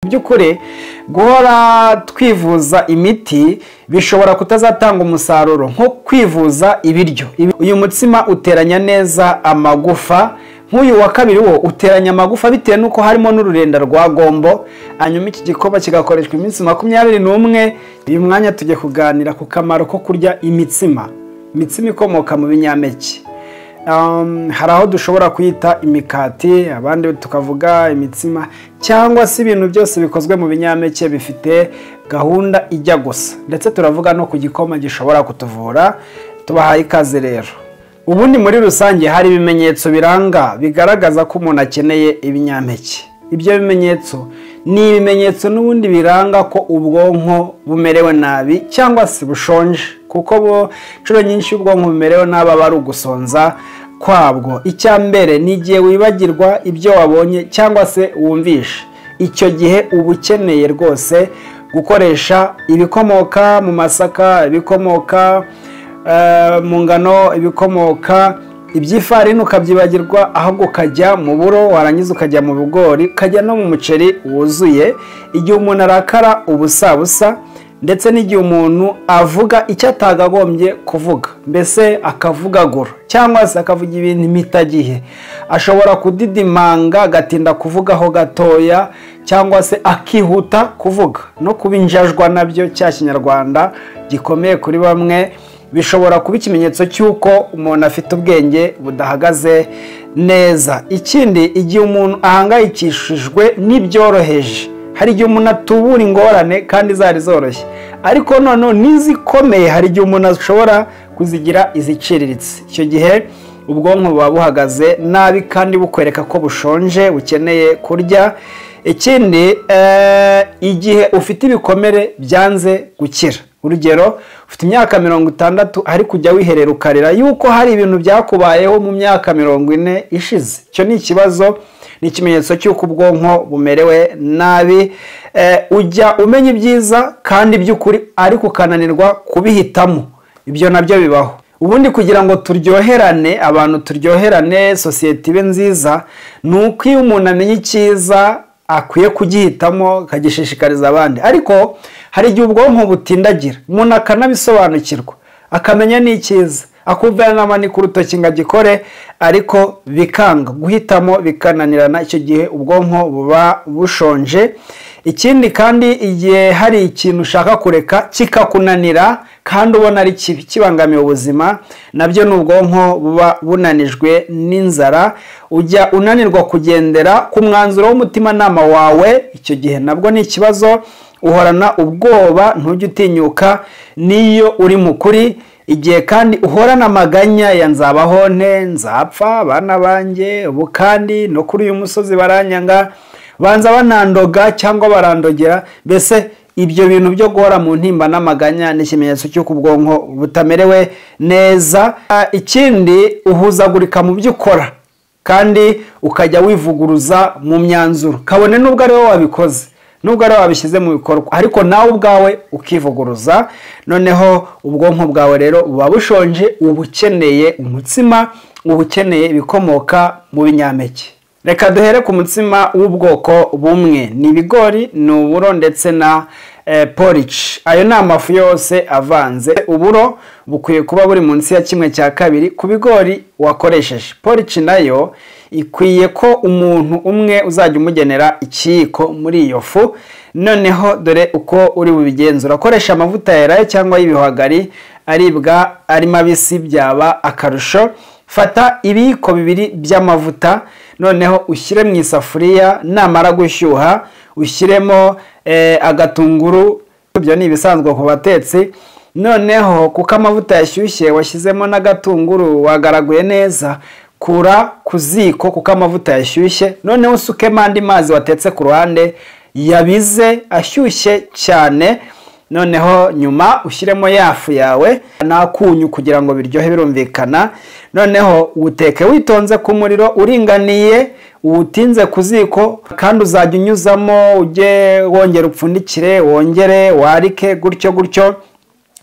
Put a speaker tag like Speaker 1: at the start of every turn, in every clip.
Speaker 1: by'ukuri guhora twivuza imiti bishobora kutazatanga umusaruro nko kwivuza ibiryo uyu mutsima uteranya neza amagufa nk'uyu wa kabiri wo uteranya amagufa bitewe n'uko harimo n'ururenda rwa gombo hanyuma iki gikorwa kigakoreshwa iminsi makumyabiri n'umwe uyu mwanya tujya kuganira ku kamaro ko kurya imitsima imitsima ikomoka mu binyampeke hari aho dushobora kuyita imikati abandi tukavuga imitsima cyangwa se ibintu byose bikozwe mu binyampeke bifite gahunda ijya gusa ndetse turavuga no ku gikoma gishobora kutuvura tubahaye ikaze rero ubundi muri rusange hari ibimenyetso biranga bigaragaza ko umuntu akeneye ibinyampeke ibyo bimenyetso ni ibimenyetso n'ubundi biranga ko ubwonko bumerewe nabi cyangwa se bushonje kuko bo inshuro nyinshi ubwonko bumerewe nabi aba ari ugusonza kwabwo icya mbere ni igihe wibagirwa ibyo wabonye cyangwa se wumvishe icyo gihe uba ukeneye rwose gukoresha ibikomoka mu masaka ibikomoka mu ngano ibikomoka ibyifarini ukabyibagirwa ahubwo ukajya mu buro warangiza ukajya mu bigori ukajya no mu muceri wuzuye igihe umuntu arakara ubusabusa ndetse n'igihe umuntu avuga icyo atagagombye kuvuga mbese akavugagura cyangwa se akavuga ibintu imitagihe ashobora kudidimanga agatinda kuvugaho gatoya cyangwa se akihuta kuvuga no kubinjajwa nabyo cya kinyarwanda gikomeye kuri bamwe bishobora kuba ikimenyetso cy'uko umuntu afite ubwenge budahagaze neza ikindi igihe umuntu ahangayikishijwe n'ibyoroheje hari igihe umuntu atubura ingorane kandi zari zoroshye ariko noneho n'izikomeye hari igihe umuntu ashobora kuzigira iziciriritse icyo gihe ubwonko buba buhagaze nabi kandi bukwereka ko bushonje bukeneye kurya ikindi igihe ufite ibikomere byanze gukira urugero ufite imyaka mirongo itandatu ariko ujya wiherera ukarira yuko hari ibintu byakubayeho mu myaka mirongo ine ishize icyo ni ikibazo ni ikimenyetso cy'uko ubwonko bumerewe nabi ujya umenya ibyiza kandi by'ukuri ariko ukananirwa kubihitamo ibyo nabyo bibaho ubundi kugira ngo turyoherane abantu turyoherane sosiyete ibe nziza ni uko iyo umuntu amenya icyiza akwiye kugihitamo akagishishikariza abandi ariko hari igihe ubwonko butindagira umuntu akanabisobanukirwa akamenya n'icyiza akumva yanamanika urutoki ngo agikore ariko bikanga guhitamo bikananirana icyo gihe ubwonko buba bushonje ikindi kandi igihe hari ikintu ushaka kureka kikakunanira kandi ubona ari kibi kibangamiye ubuzima nabyo ni ubwonko buba bunanijwe n'inzara ujya unanirwa kugendera ku mwanzuro w'umutimanama wawe icyo gihe nabwo ni ikibazo uhorana ubwoba ntujye utinyuka n'iyo uri mu kuri igihe kandi uhorana amaganya ya nzabaho nte nzapfa abana banjye ubu kandi no kuri uyu musozi baranyanga banza banandoga cyangwa barandogera mbese ibyo bintu byo guhora mu ntimba n'amaganya ni ikimenyetso cy'uko ubwonko butamerewe neza ikindi uhuzagurika mu byo ukora kandi ukajya wivuguruza mu myanzuro kabone n'ubwo ari wowe wabikoze nubwo ari wabishyize mu bikorwa ariko nawe ubwawe ukivuguruza noneho ubwonko bwawe rero buba bushonje uba ukeneye umutsima uba ukeneye ibikomoka mu binyampeke reka duhere ku mutsima w'ubwoko bumwe ni ibigori ni uburo ndetse na porici ayo ni amafu yose avanze uburo bukwiye kuba buri munsi ya kimwe cya kabiri ku bigori wakoresheje porici nayo ikwiye ko umuntu umwe uzajya umugenera ikiyiko muri iyo fu noneho dore uko uri bubigenzura akoresha amavuta yeraye cyangwa y'ibihwagari aribwa ari mabisi byaba akarusho fata ibiyiko bibiri by'amavuta noneho ushyire mu isafuriya namara gushyuha ushyiremo agatunguru ibyo ni ibisanzwe ku batetsi noneho kuko amavuta yashyushye washyizemo n'agatunguru wagaraguye neza kura ku ziko kuko amavuta yashyushye noneho usukemo andi mazi watetse ku ruhande yabize ashyushye cyane noneho nyuma ushyiremo yafu yawe n'akunyu kugira ngo biryohe birumvikana noneho uteke witonze ku muriro uringaniye uwutinze ku ziko kandi uzajya unyuzamo ujye wongera upfundikire wongere warike gutyo gutyo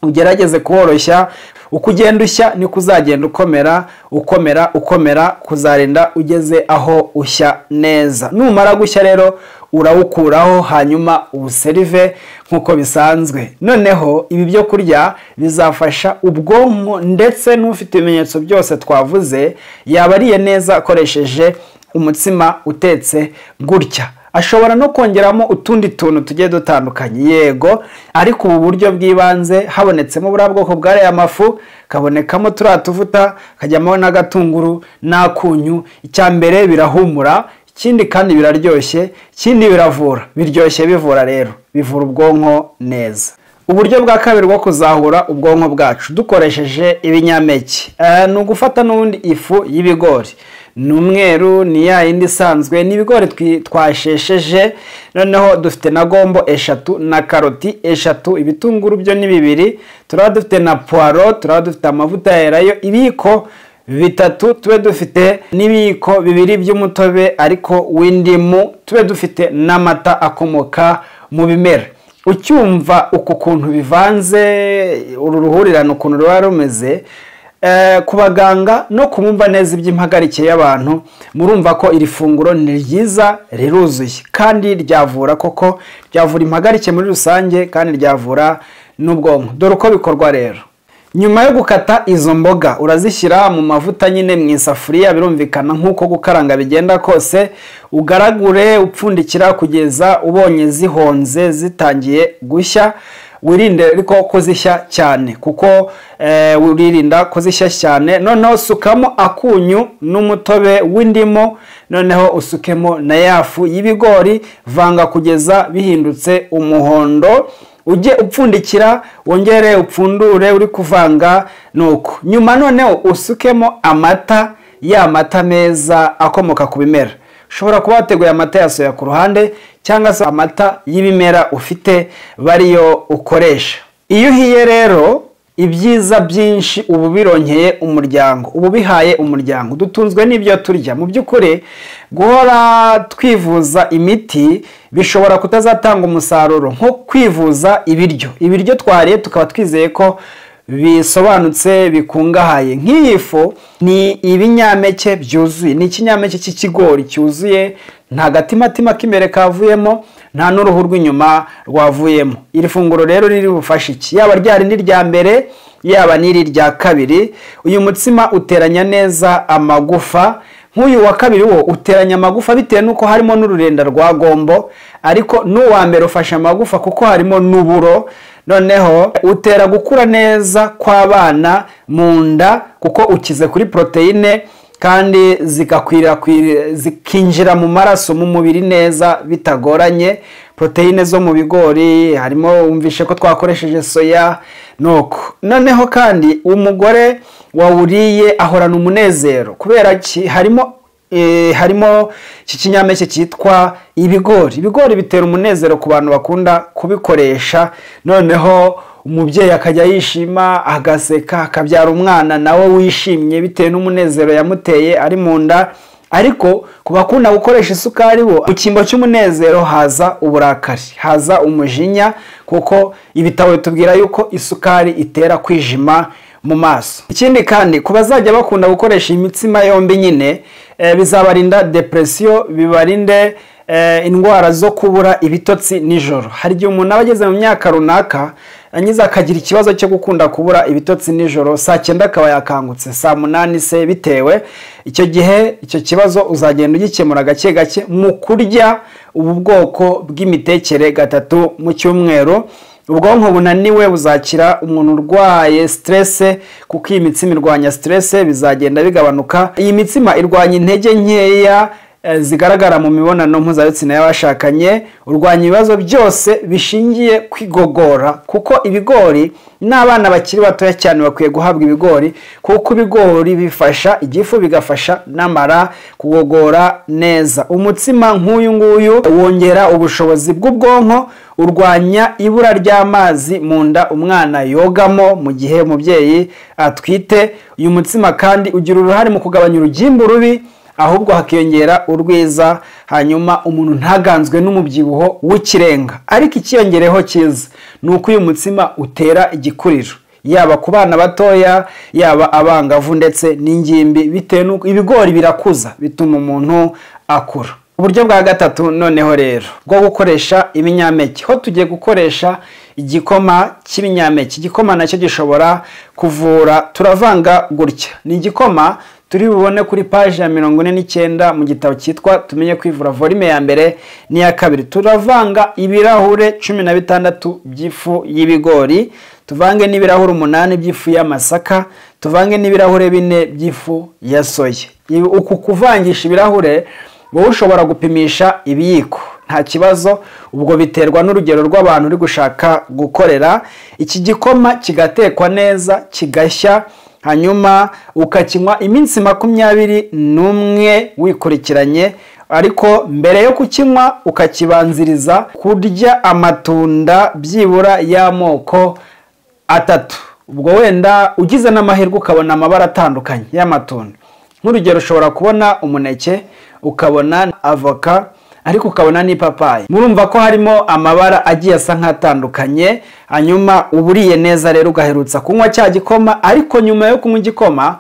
Speaker 1: ugerageze kuworoshya uko ugenda ushya niko uzagenda ukomera ukomera ukomera kuzarinda ugeze aho ushya neza numara gushya rero urawukuraho hanyuma uwuserive nk'uko bisanzwe noneho ibi byo kurya bizafasha ubwonko ndetse n'ufite ibimenyetso byose twavuze yaba ariye neza akoresheje umutsima utetse gutya ashobora no kongeramo utundi tuntu tugiye dutandukanye yego ariko ubu buryo bw'ibanze habonetsemo buriya bwoko bw'ariya mafu kabonekamo turiya tuvuta kajyamo n'agatunguru n'akunyu icya mbere birahumura ikindi kandi biraryoshye ikindi biravura biryoshye bivura rero bivura ubwonko neza uburyo bwa kabiri bwo kuzahura ubwonko bwacu dukoresheje ibinyampeke ni ugufata n'ubundi ifu y'ibigori ni umweru ni ya yindi isanzwe ni ibigori twashesheje noneho dufite na gombo eshatu na karoti eshatu ibitunguru byo ni bibiri turaba dufite na puwaro turaba dufite amavuta ya erayo ibiyiko bitatu tube dufite n'ibiyiko bibiri by'umutobe ariko w'indimu tube dufite n'amata akomoka mu bimera ucyumva uku kuntu bivanze uru ruhurirane ukuntu ruba rumeze ku baganga no kumva neza iby'impagarike y'abantu murumva ko iri funguro ni ryiza riruzuye kandi ryavura koko ryavura impagarike muri rusange kandi ryavura n'ubwonko dore uko bikorwa rero nyuma yo gukata izo mboga urazishyira mu mavuta nyine mu isafuriya birumvikana nk'uko gukaranga bigenda kose ugaragure upfundikira kugeza ubonye zihonze zitangiye gushya wirinde ariko kuzishya cyane kuko wiririnda kuzishya cyane noneho usukamo akunyu n'umutobe w'indimu noneho usukemo na yafu y'ibigori vanga kugeza bihindutse umuhondo ujye upfundikira wongere upfundure uri kuvanga nuko nyuma noneho usukemo amata ya mata meza akomoka ku bimera ushobora kuba wateguye amata ya soya ku ruhande cyangwa se amata y'ibimera ufite bariyo ukoresha iyo uhiye rero ibyiza byinshi ubu birongeye umuryango ubu bihaye umuryango dutunzwe n'ibyo turya mu by'ukuri guhora twivuza imiti bishobora kutazatanga umusaruro nko kwivuza ibiryo ibiryo twariye tukaba twizeye ko bisobanutse bikungahaye nk'iyi fu ni ibinyampeke byuzuye ni ikinyampeke cy'ikigori cyuzuye nta gatimatima k'imbere kavuyemo nta n'uruhu rw'inyuma rwavuyemo iri funguro rero riri bufashe iki yaba ryari n'irya mbere yaba n'iri rya kabiri uyu mutsima uteranya neza amagufa nk'uyu wa kabiri wo uteranya amagufa bitewe n'uko harimo n'ururenda rwa gombo ariko n'uwa mbere ufashe amagufa kuko harimo n'uburo noneho utera gukura neza kw'abana mu nda kuko ukize kuri poroteyine kandi zikinjira mu maraso mu mubiri neza bitagoranye poroteyine zo mu bigori harimo wumvishe ko twakoresheje soya nuko noneho kandi umugore wawuriye ahorana umunezero kubera ki harimo harimo iki kinyampeke cyitwa ibigori ibigori bitera umunezero ku bantu bakunda kubikoresha noneho umubyeyi akajya yishima agaseka akabyara umwana nawe wishimye bitewe n'umunezero yamuteye ari mu nda ariko ku bakunda gukoresha isukari bo mu cyimbo cy'umunezero haza uburakari haza umujinya kuko ibitabo bitubwira yuko isukari itera kwijima mu maso ikindi kandi ku bazajya bakunda gukoresha imitsima yombi nyine bizabarinda depresiyo bibarinde indwara zo kubura ibitotsi nijoro hari igihe umuntu aba ageze mu myaka runaka angize akagira ikibazo cyo gukunda kubura ibitotsi nijoro saa cyenda akaba yakangutse saa munani se bitewe icyo gihe icyo kibazo uzagenda ugikemura gake gake mu kurya ubu bwoko bw'imitekere gatatu mu cyumweru ubwonko bunaniwe buzakira umuntu urwaye siterese kuko iyi mitsima irwanya siterese bizagenda bigabanuka iyi mitsima irwanya intege nkeya zigaragara mu mibonano mpuzabitsina y'abashakanye urwanya ibibazo byose bishingiye kwigogora kuko ibigori n'abana bakiri batoya cyane bakwiye guhabwa ibigori kuko ibigori bifasha igifu bigafasha n'amara kugogora neza umutsima nk'uyu nguyu wongera ubushobozi bw'ubwonko urwanya ibura ry'amazi mu nda umwana yogamo mu gihe umubyeyi atwite uyu mutsima kandi ugira uruhare mu kugabanya urugimbu rubi ahubwo hakiyongera urwiza hanyuma umuntu ntaganzwe n'umubyibuho w'ikirenga ariko ikiyongereho cyiza ni ni uko uyu mutsima utera igikuriro yaba ku bana batoya yaba abangavu ndetse n'ingimbi bitewe n'uko ibigori birakuza bituma umuntu akura uburyo bwa gatatu noneho rero bwo gukoresha ibinyampeke ho tugiye gukoresha igikoma cy'ibinyampeke igikoma nacyo gishobora kuvura turavanga gutya ni igikoma turi bubone kuri paji ya mirongo ine n'icyenda mu gitabo cyitwa tumenye kwivura volume ya mbere n'iya kabiri turavanga ibirahure cumi na bitandatu by'ifu y'ibigori tuvange n'ibirahure umunani by'ifu y'amasaka tuvange n'ibirahure bine by'ifu ya soya uku kuvangisha ibirahure wowe ushobora gupimisha ibiyiko nta kibazo ubwo biterwa n'urugero rw'abantu uri gushaka gukorera iki gikoma kigatekwa neza kigashya hanyuma ukakinywa iminsi makumyabiri n'umwe wikurikiranye ariko mbere yo kukinywa ukakibanziriza kurya amatunda byibura y'amoko atatu ubwo wenda ugize n'amahirwe ukabona amabara atandukanye y'amatunda nk'urugero ushobora kubona umuneke ukabona avoka ariko ukabona n'ipapayi murumva ko harimo amabara agiye asa nk'atandukanye hanyuma uba uriye neza rero ugaherutsa kunywa cya gikoma ariko nyuma yo kunywa igikoma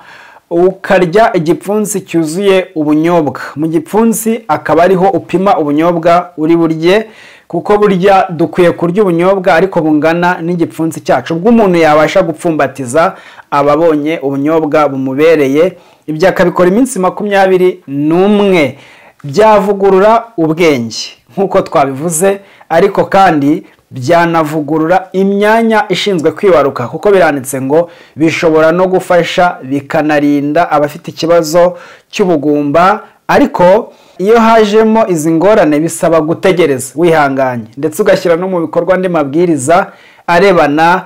Speaker 1: ukarya igipfunsi cyuzuye ubunyobwa mu gipfunsi akaba ariho upima ubunyobwa uri burye kuko burya dukwiye kurya ubunyobwa ariko bungana n'igipfunsi cyacu ubwo umuntu yabasha gupfumbatiza ababonye ubunyobwa bumubereye ibyo akabikora iminsi makumyabiri n'umwe byavugurura ubwenge nk'uko twabivuze ariko kandi byanavugurura imyanya ishinzwe kwibaruka kuko biranditse ngo bishobora no gufasha bikanarinda abafite ikibazo cy'ubugumba ariko iyo hajemo izi ngorane bisaba gutegereza wihanganye ndetse ugashyira no mu bikorwa andi mabwiriza arebana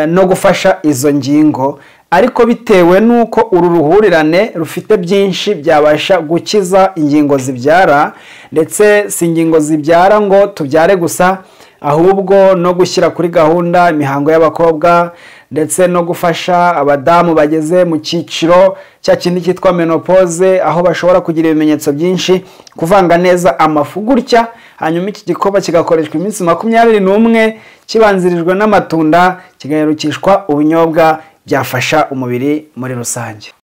Speaker 1: no gufasha izo ngingo ariko bitewe n'uko uru ruhurirane rufite byinshi byabasha gukiza ingingo zibyara ndetse si ingingo zibyara ngo tubyare gusa ahubwo no gushyira kuri gahunda imihango y'abakobwa ndetse no gufasha abadamu bageze mu cyiciro cya kindi cyitwa menopause aho bashobora kugira ibimenyetso byinshi kuvanga neza amafu gutya hanyuma iki gikorwa kigakoreshwa iminsi makumyabiri n'umwe kibanzirijwe n'amatunda kigaherukishwa ubunyobwa byafasha umubiri muri rusange